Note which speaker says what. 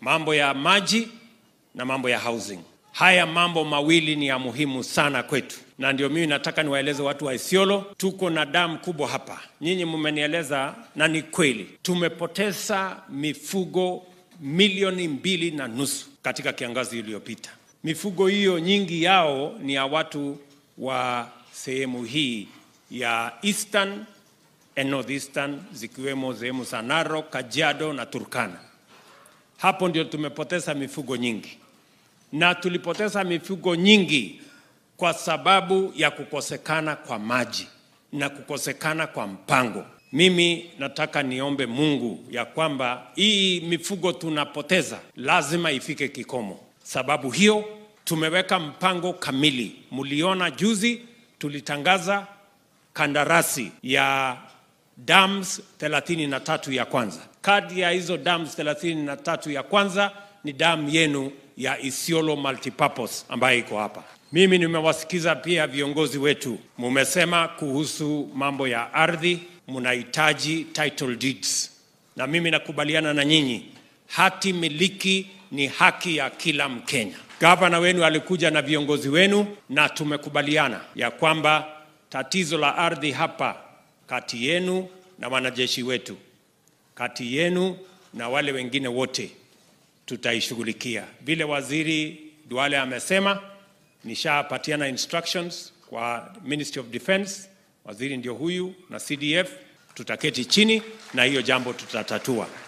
Speaker 1: mambo ya maji na mambo ya housing. Haya mambo mawili ni ya muhimu sana kwetu, na ndio mimi nataka niwaeleze watu wa Isiolo, tuko na damu kubwa hapa. Nyinyi mmenieleza na ni kweli, tumepoteza mifugo milioni mbili na nusu katika kiangazi iliyopita. Mifugo hiyo nyingi yao ni ya watu wa sehemu hii ya Eastern and Northeastern, zikiwemo sehemu za Narok, Kajiado na Turkana. Hapo ndio tumepoteza mifugo nyingi, na tulipoteza mifugo nyingi kwa sababu ya kukosekana kwa maji na kukosekana kwa mpango. Mimi nataka niombe Mungu ya kwamba hii mifugo tunapoteza lazima ifike kikomo. Sababu hiyo tumeweka mpango kamili. Mliona juzi tulitangaza kandarasi ya dams 33 ya kwanza. Kati ya hizo dams 33 ya kwanza ni damu yenu ya Isiolo multipurpose ambayo iko hapa. Mimi nimewasikiza pia viongozi wetu, mumesema kuhusu mambo ya ardhi, mnahitaji title deeds, na mimi nakubaliana na nyinyi, hati miliki ni haki ya kila Mkenya. Gavana wenu alikuja na viongozi wenu na tumekubaliana ya kwamba tatizo la ardhi hapa kati yenu na wanajeshi wetu, kati yenu na wale wengine wote tutaishughulikia. Vile waziri Duale amesema, nishapatiana instructions kwa Ministry of Defence, waziri ndio huyu na CDF, tutaketi chini na hiyo jambo tutatatua.